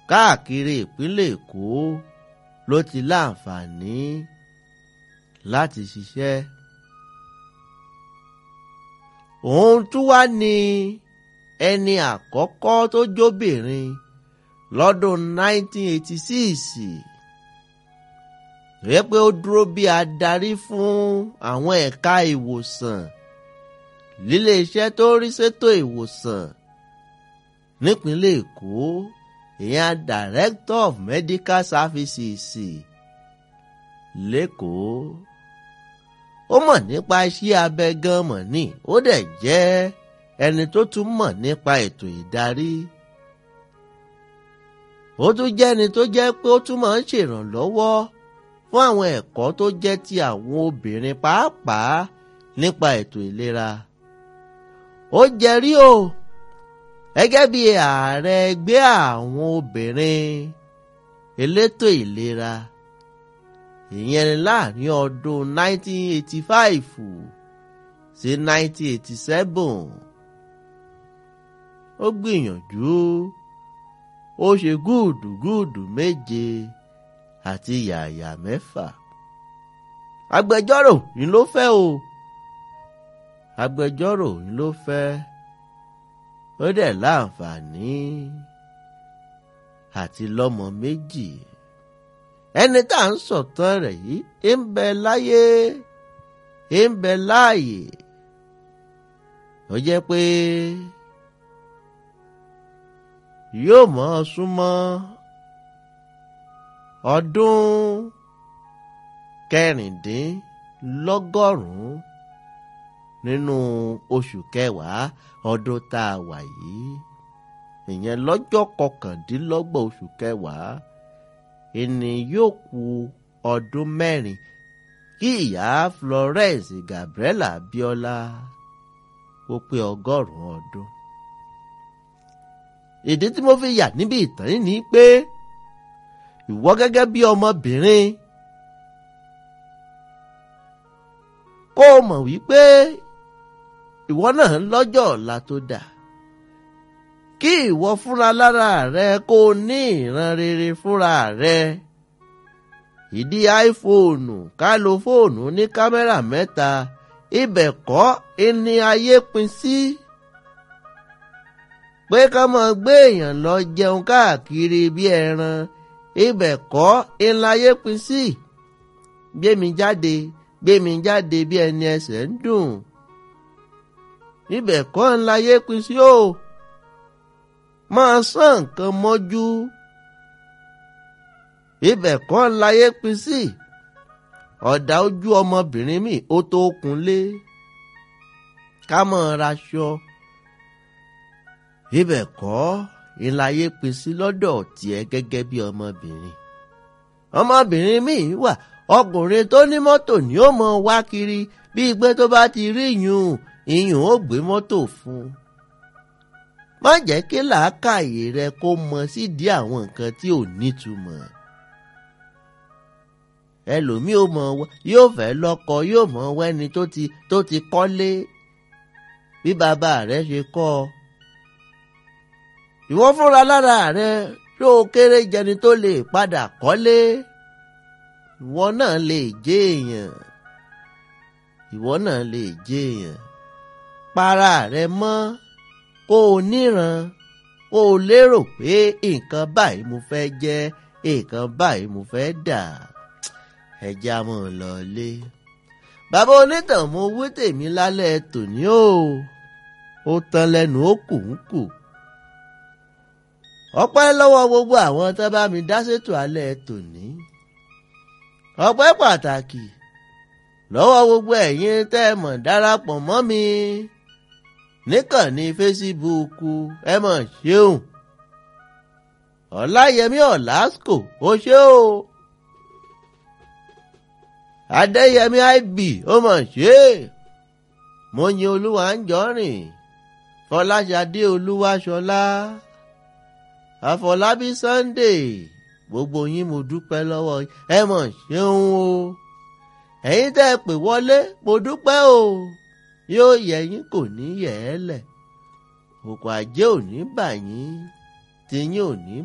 káàkiri ìpínlẹ̀ Èkó ló ti láǹfààní láti ṣiṣẹ́. òun tún wá ní ẹni àkọ́kọ́ tó jóbìnrin lọ́dún 1986 rẹ pé ó dúró bí adarí fún àwọn ẹ̀ka ìwòsàn líléeṣẹ́ tó rí sétò ìwòsàn nípínlẹ̀ Èkó ìyẹn Director of Medical Services lẹ́kọ̀ọ́ ó mọ̀ nípa iṣẹ́ abẹ gan mọ̀ ní ó dẹ̀ jẹ́ ẹni tó tún mọ̀ nípa ètò ìdarí ó tún jẹ́ ẹni tó jẹ́ pé ó tún máa ń ṣèrànlọ́wọ́ fún àwọn ẹ̀kọ́ tó jẹ́ ti àwọn obìnrin pàápàá nípa ètò ìlera ó jẹ́rí o gẹ́gẹ́ bí ààrẹ ẹgbẹ́ àwọn obìnrin elétò ìlera ìyẹn láàrin ọdún 1985 sí 1987 ó gbìyànjú ó ṣe gúùdùgúùdù méje àti yàyà mẹ́fà agbẹjọ́rò ni ló fẹ́ o agbẹjọ́rò ni ló fẹ́ ó dẹ̀ láǹfààní àti lọ́mọ méjì ẹni tá à ń sọ̀tàn rẹ̀ yìí ń bẹ láyé ń bẹ láàyè ó jẹ́ pé yóò mọ́ ọ súnmọ́ ọdún kẹrìndínlọ́gọ́rùn-ún nínú oṣù kẹwàá ọdún tá a wà yìí ìyẹn lọ́jọ́ kọkàndínlọ́gbọ̀n oṣù kẹwàá ìní yóò ku ọdún mẹ́rin kí ìyá Florence Gabriela Abiola ó pé ọgọ́rùn-ún ọdún. ìdí tí mo fi yà níbi ìtàn yìí ni pé ìwọ gẹ́gẹ́ bí ọmọbìnrin kó o mọ̀ wípé ìwọ náà lọ́jọ́ ọ̀la tó dáa kí ìwọ fúnra lára rẹ kó o ní ìran rere fúnra rẹ ìdí áífóònù ká lo fóònù ní kámẹ́rà mẹ́ta ibẹ̀ kọ́ ẹni ayé pin sí pé ká máa gbé èèyàn lọ jẹun káàkiri bí ẹran ibẹ̀ kọ́ ẹni ayé pin sí gbémi jáde gbémi jáde bí ẹni ẹsẹ̀ ń dùn ibẹ̀ kọ́ ẹni ayé pin sí o máa sán nǹkan mọ́jú ibẹ̀ kọ́ láyé pin sí ọ̀dà ojú ọmọbìnrin mi ó tó kunlé ká mọ̀ raṣọ ibẹ̀ kọ́ ìláyé pin sí lọ́dọ̀ tiẹ̀ gẹ́gẹ́ bí ọmọbìnrin ọmọbìnrin mi wà ọkùnrin tó ní mọ́tò ni ó mọ wá kiri bí ìgbé tó bá ti rí ìyún ìyún ó gbé mọ́tò fún un má jẹ́ kí làákàyè rẹ kó mọ sídìí àwọn nǹkan tí ò nítumọ̀. ẹlòmíì ó mọ yóò fẹ́ lọ́kọ yóò mọ wẹ́ni tó ti tó ti kọ́lé bí bàbá rẹ ṣe kọ́ ọ. ìwọ fúnra lára rẹ tó o kéré jẹni tó lè padà kọ́lé ìwọ náà lè jẹ́ èèyàn ìwọ náà lè jẹ́ èèyàn para rẹ mọ́ kó o níran kó o lérò pé nǹkan báyìí mo fẹ́ jẹ́ nǹkan báyìí mo fẹ́ dà ẹja mọ̀ lọ́lé. bàbá onítàn mo wí tèmi lálẹ́ tòní o ó tán lẹ́nu ó kù ń kù. ọpẹ́ lọ́wọ́ gbogbo àwọn tó bá mi dá sétò alẹ́ tòní. ọpẹ́ pàtàkì lọ́wọ́ gbogbo ẹ̀yin tẹ́ ẹ mọ̀ darapọ̀ mọ́ mi níkànnì fésíbúùkù ẹ mọ̀ ṣeun ọ̀làyẹmí ọ̀làsíkò ó ṣe o adéyẹmí ib ó mọ̀ ṣe mo yin olúwa ń jọrìn fọláṣadé olúwaṣọlá àfọlábí sunday gbogbo yín mo dúpẹ́ lọ́wọ́ ẹ mọ̀ ṣeun o ẹ̀yin tẹ́ ẹ pè wọlé mo dúpẹ́ o yóò yẹ yín kò ní yẹ̀ ẹ́ lẹ̀ òkò àjẹ́ ò ní bà yín tí yín ò ní